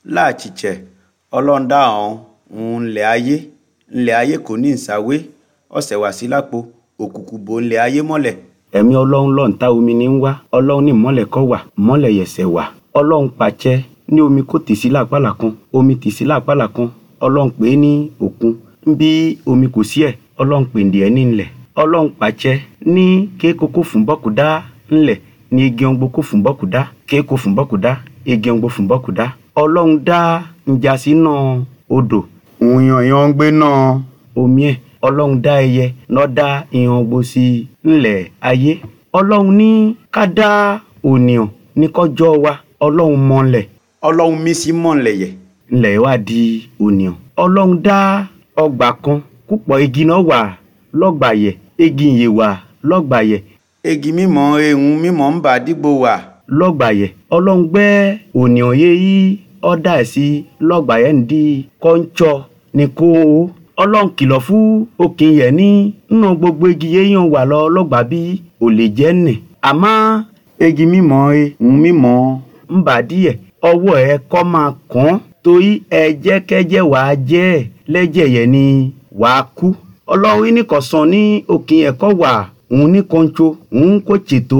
láàchìchẹ̀ ọlọ́run dá ọ̀hún òun ńlẹ̀ ayé ńlẹ̀ ayé kò ní ìsàwé ọ̀sẹ̀ wá sí lápò òkùnkùn bò ńlẹ̀ ayé mọ́lẹ̀ ẹ̀mí ọlọ́run lọ́ǹta omi ní ń wá ọlọ́run ní mọ́lẹ̀ kọ́ wà mọ́lẹ̀ yẹ̀sẹ̀ wà ọlọ́run pàṣẹ ní omi kò tì sí làpálà kan omi tì sí làpálà kan ọlọ́run pè é ní òkun bí omi kò sí ẹ̀ ọlọ́run pè ní ẹ̀ ní ńlẹ̀ ọlọ́run pàṣẹ ní kéékòókò fún bọ́kùdá ńlẹ̀ ní igi ọ̀ngbò kò fún bọ́kùdá kéékò fún bọ́kùdá igi ọ̀ngbò fún bọ́kùdá ọlọ́run dá njàsí náà odò òyàn yàn ń gbé náà omi ẹ̀ ọlọ́run dá ẹyẹ lọ́ dá ìhàn gbòsì ńlẹ̀ ayé ọlọ́run ní ká dá ònìyàn ní kọjọ́ wa ọlọ́run mọ̀lẹ̀ ọlọ́run mí sí mọ́lẹ̀ yẹ̀ ńlẹ̀ wá di ònìyàn ọlọ́run dá ọgbà kan púpọ̀ igi náà wà lọ́gbàyẹ̀ igi ìyè wà lọ́gbàyẹ̀ egi mímọ́ ehun mímọ́ ń bà dígbò wà lọ́gbàyẹ̀ ọlọ́run gbẹ́ ònìyàn yé yí ọ̀dà ẹ̀ sí lọ́gbàyẹ̀ ń di kọ́ńtsọ ní kó o ọlọ́run kìlọ̀ fún òkè yẹ̀ ní nínú gbogbo igi yéèyàn wà lọ lọ́gbà bí ò lè jẹ́ nì àmọ́ egi mímọ́ ehun mímọ́ ń bà díẹ̀ ọwọ́ ẹ kọ́ máa kàn án torí ẹ̀jẹ̀kẹ́jẹ̀ wàá jẹ́ ẹ̀ lẹ́jẹ̀ yẹn ni wàá kú ọlọ́run yìí nìkan sàn ní òkè ẹ̀kọ́ wà òun ní kọ́ńtò òun kò ṣètò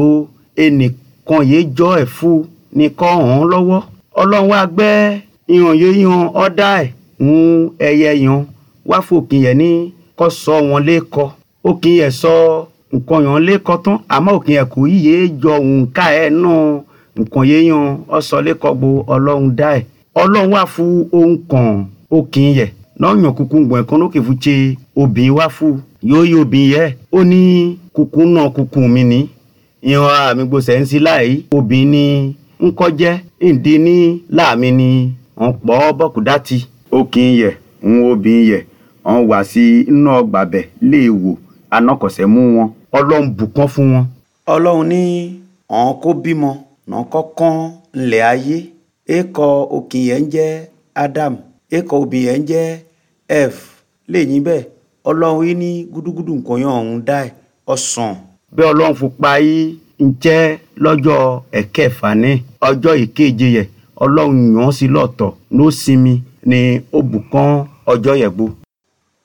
ẹnìkan yìí jọ ẹ̀ fún ní kọ́ hàn lọ́wọ́ ọlọ́run wá gbẹ́ ìhàn yìí yan ọ̀dà ẹ̀ òun ẹyẹ yan wá fòkè yẹn ní kọ́ sọ wọn lẹ́kọ́ òkè yẹn sọ nǹkan yẹn lẹ́kọ́ tán àmọ́ òkè yẹn kò yíyé jọ òun ká ẹ̀ náà nǹkan yẹn yan ọsọ lẹ́kọ́ gbo ọlọ́run dá ẹ̀ ọlọ́run wá fún ohun kan òkè yẹn náà yàn kúkú gbọ̀n kan lókè fún ṣe obìnrin wá fún yóò yí obìnrin yẹ ó ní kúkú náà kúkú mi ní ìhàn àmì gbòsẹ̀ ń sí láì obìnrin ní ńkọ́jẹ́ ìdí ní láàmì ní wọ́n pọ̀ bọ́kùdá ti òkè yẹ̀ ń obìnrin yẹ̀ wọ́n wá sí inú ọgbà bẹ̀ lè wò anọkọ̀sẹ̀ mú wọn ọlọ́run bùkún fún wọn. ọlọ́run ní ọ̀hún kó bímọ náà kọ́kán ńlẹ̀ ayé èkó òkè yẹn ń jẹ́ Adam èkó obìnrin yẹn ń jẹ́ F lẹ́yìn bẹ́ẹ̀ ọlọ́run yìí ní gúdúgúdú nǹkan yẹn ọ̀hún dá ẹ̀ ọ̀sán bí ọlọ́run fún pa yìí ń jẹ́ lọ́jọ́ ẹ̀kẹfà ní ọjọ́ ìkeje yẹ ọlọ́run yàn án sí lọ́tọ̀ ló sinmi ní ó bùkún ọjọ́ yẹ̀gbó